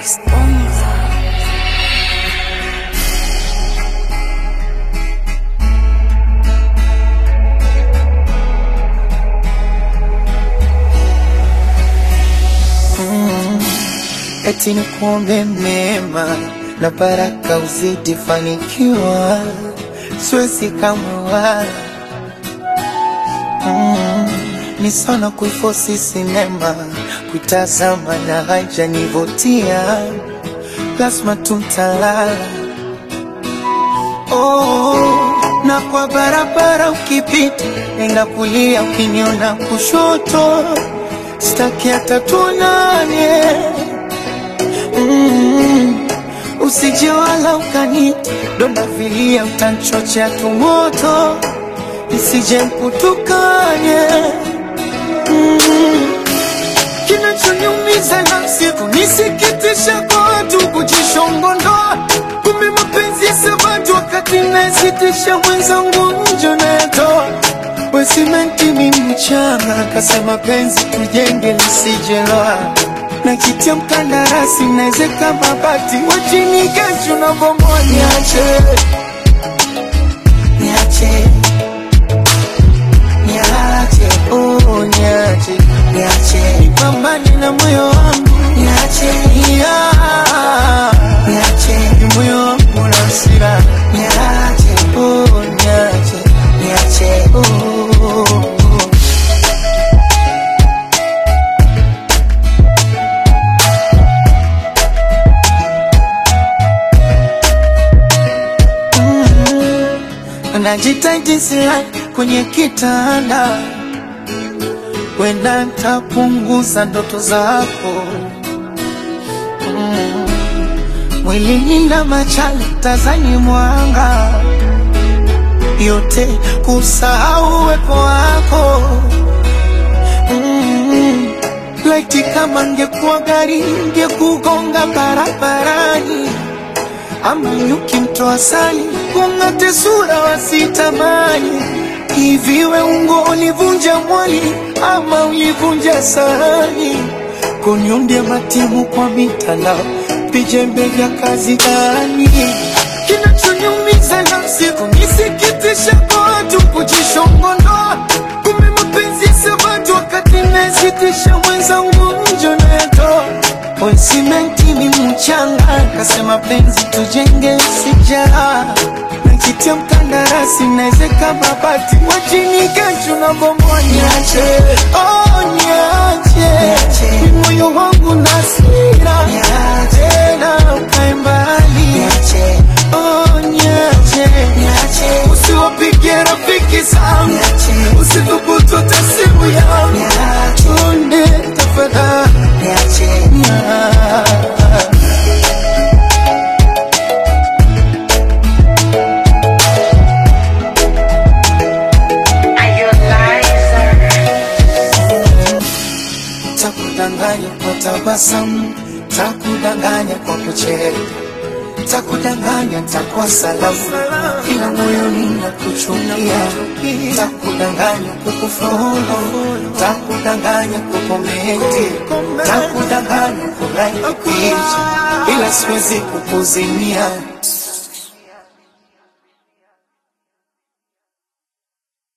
Esponza. eti ni kuombe mema na baraka uzidi fanikiwa, siwezi kamwe wala mm, ni sana kuifosi sinema kuitazama na haijanivutia, lazima tuntalala oh, na kwa barabara ukipita, nenda kulia, ukiniona kushoto, sitaki hata tuonane mm, usije wala ukanita donda vilia, utanchochea tumoto, nisije mkutukanye mm, kinachoniumiza na siku nisikitisha kwa watu kujishongondoa, kumbe mapenzi ya sabatu wakati nasitisha mwenzangu njo nayatoa wesimenti mi mchanga kasema penzi tujenge lisijeloa na kitia mkandarasi naezeka mabati wachini kesho na bomoa niache niache niache oh niache niache nipambane na moyo wangu niache yeah. niache ni moyo wangu na hasira niache oh niache niache oh, oh, oh. najitaji silai kwenye kitanda, wenda ntapunguza ndoto zako mm. Mwilini na machale tazani mwanga yote kusahau uwepo wako mm. Laiti kama ngekuwa gari ngekugonga barabarani ama nyuki mtoa sali kung'ate sura wasitamani hivi we ungo ulivunja mwali ama ulivunja sahani kuniundia matimu kwa mitandao vijembe vya kazi gani kinachoniumiza na siku nisikitisha kwa watu kujishongondoa kumbe mapenzi ya sabatu wakati nasitisha mwenzangu njo nayatoa Simenti ni mchanga, kasema penzi tujenge sijara nakitia mkandarasi naezeka mabati wachini kesho na bomoa niache, oh niache, ni moyo wangu na hasira tena ukae mbali oh niache, usiwapige rafiki zangu usithubutu hata simu yangu tunde tafadhali niache. Takudanganya kwa tabasamu, takudanganya kwa kucheka, takudanganya takuwa salamu, ila moyoni nakuchukia, takudanganya kukufolo, takudanganya kukomenti, takudanganya kulike picha, ila siwezi kukuzimia